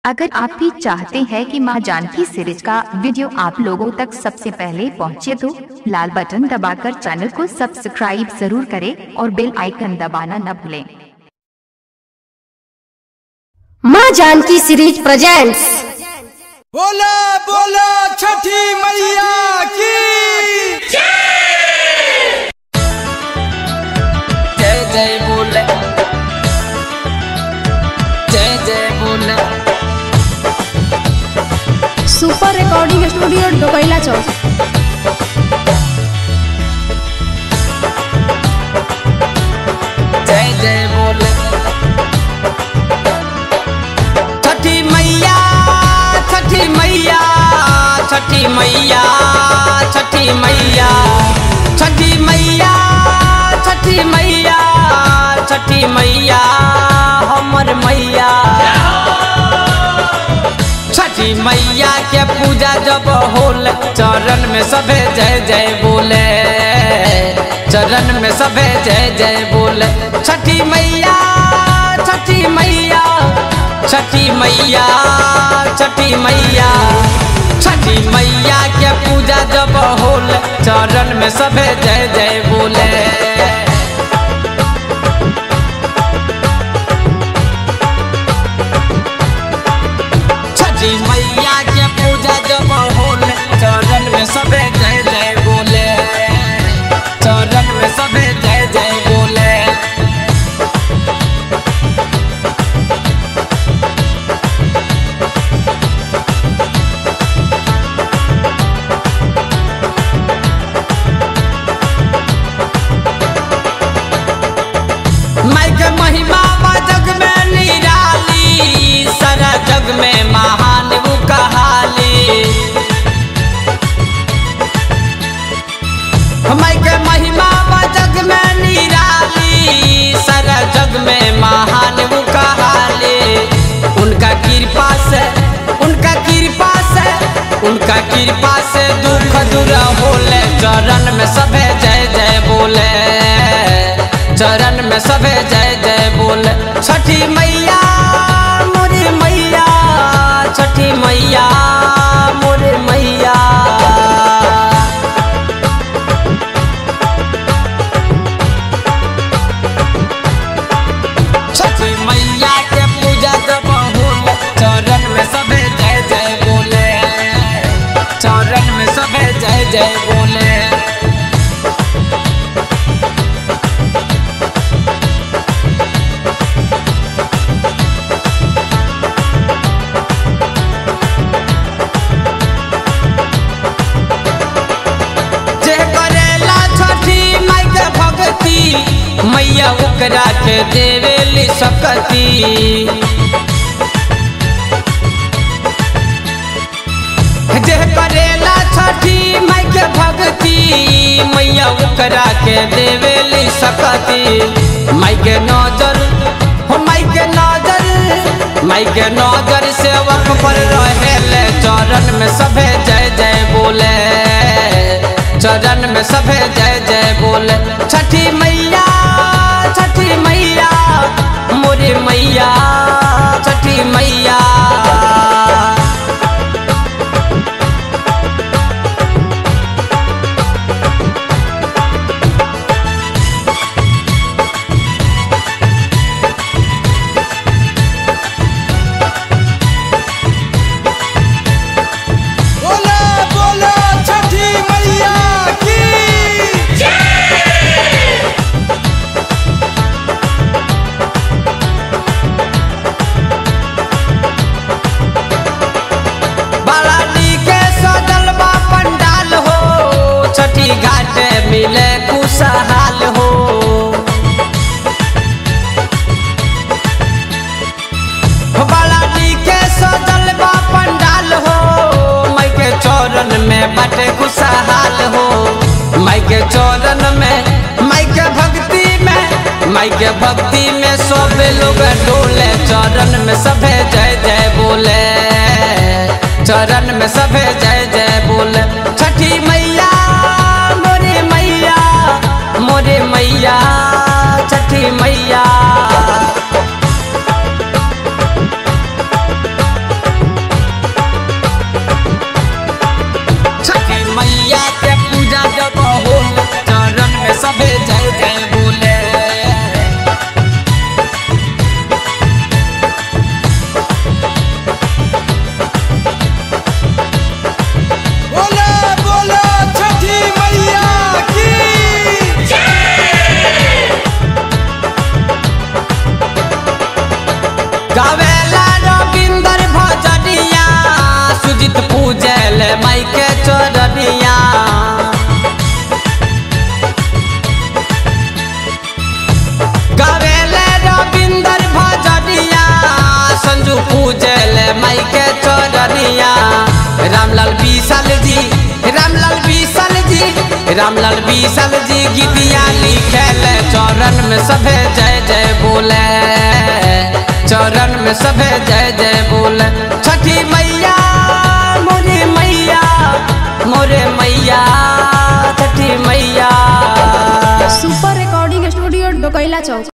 अगर आप भी चाहते हैं कि मां जानकी सीरीज का वीडियो आप लोगों तक सबसे पहले पहुंचे तो लाल बटन दबाकर चैनल को सब्सक्राइब जरूर करें और बेल आइकन दबाना न भूलें माँ जानकी सीरीज प्रेजेंट्स बोला बोला छठी मैया की जय जय बोले जय जय बोले सुपर रिकॉर्डिंग स्टूडियो डोकैला चौक जय जय बोले छठी मैया छठी मैया छठी मैया छठी मैया छठी मैया छठी मैया छठी मैया हमर मैया छठी मैया के पूजा जब होल चरण में सभे जय जय बोले चरण में सभे जय जय बोले छठी मैया छठी मैया छठी मैया छठी मैया छठी मैया के पूजा जब होल चरण में सभे जय जय बोले छठी मैया के पूजा जब होले चरण में सबे जय जय बोले चरण में सबे जय जय बोले माई के महिमा बा जग में निराली सारा जग में महान वो कहाली माई के महिमा बा जग में निराली सारा जग में महान वो कहाली उनका कृपा से उनका कृपा से उनका कृपा से दुख दूर होले चरण में सभे जय जय बोले चरण में सभे जय जय बोले छठी मैया मोरे मैया छठी मैया मोरे मैया छठी मैया के पूजा जब होले चरण में सभे जय जय बोले चरण में सभे जय जय बोले जे करेला छठी माई के भक्ति मैया ओकरा के देवेली सकती जे करेला छठी माई के भक्ति मैया ओकरा के देवेली सकती माई के नजर हो माई के नजर माई के नजर सेवक पर रहेले चरण में सभे जय जय बोले चरण में सभे जय जय बोले छठी मैया छठी मैया मोरे मैया छठी मैया बोला बोला छठी मैया की बड़ा नीके सजल बा पंडाल हो छठी घाट मिले खुशहाल हो बड़ा नीके सजल बा पंडाल हो माई के चौरन में बटे खुशहाल हो माई के चौरन में माई के भक्ति में माई के भक्ति में सब लोग डोले चरण में सभे जय जय बोले चरण में सभे जय जय बोले छठी मैया मोरे मैया मोरे मैया छठी मैया रामलाल बीसल जी गीतिया लिखल चौरन में सभे जय जय बोले चौरन में सभे जय जय बोले छठी मैया मोरे मैया मोरे मैया छठी मैया सुपर रिकॉर्डिंग स्टूडियो डोकैला चौक